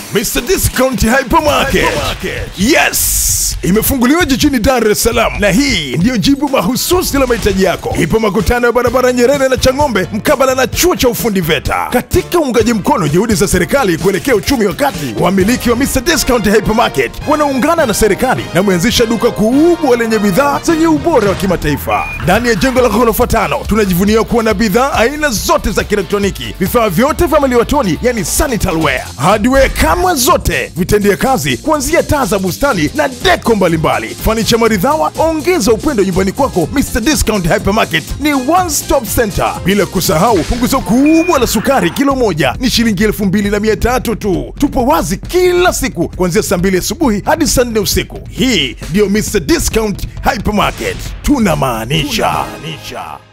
Mr Discount Hypermarket. Yes, imefunguliwa jijini Dar es Salaam na hii ndiyo jibu mahususi la mahitaji yako. Ipo makutano ya barabara Nyerere na Chang'ombe mkabala na chuo cha ufundi VETA. Katika uungaji mkono juhudi za serikali kuelekea uchumi wa kati, wamiliki wa Mr Discount Hypermarket wanaungana na serikali na kuanzisha duka kubwa lenye bidhaa zenye ubora wa kimataifa. Ndani ya jengo la ghorofa tano tunajivunia kuwa na bidhaa aina zote za kielektroniki, vifaa vyote vya maliwatoni, yani sanitary ware, hardware kama zote, vitendea kazi kuanzia taa za bustani na deko mbalimbali, fanicha maridhawa. Ongeza upendo nyumbani kwako. Mr Discount Hypermarket ni one stop center, bila kusahau punguzo kubwa la sukari, kilo moja ni shilingi elfu mbili na mia tatu tu. Tupo wazi kila siku kuanzia saa mbili asubuhi hadi saa nne usiku. Hii ndiyo Mr Discount Hypermarket, tunamaanisha.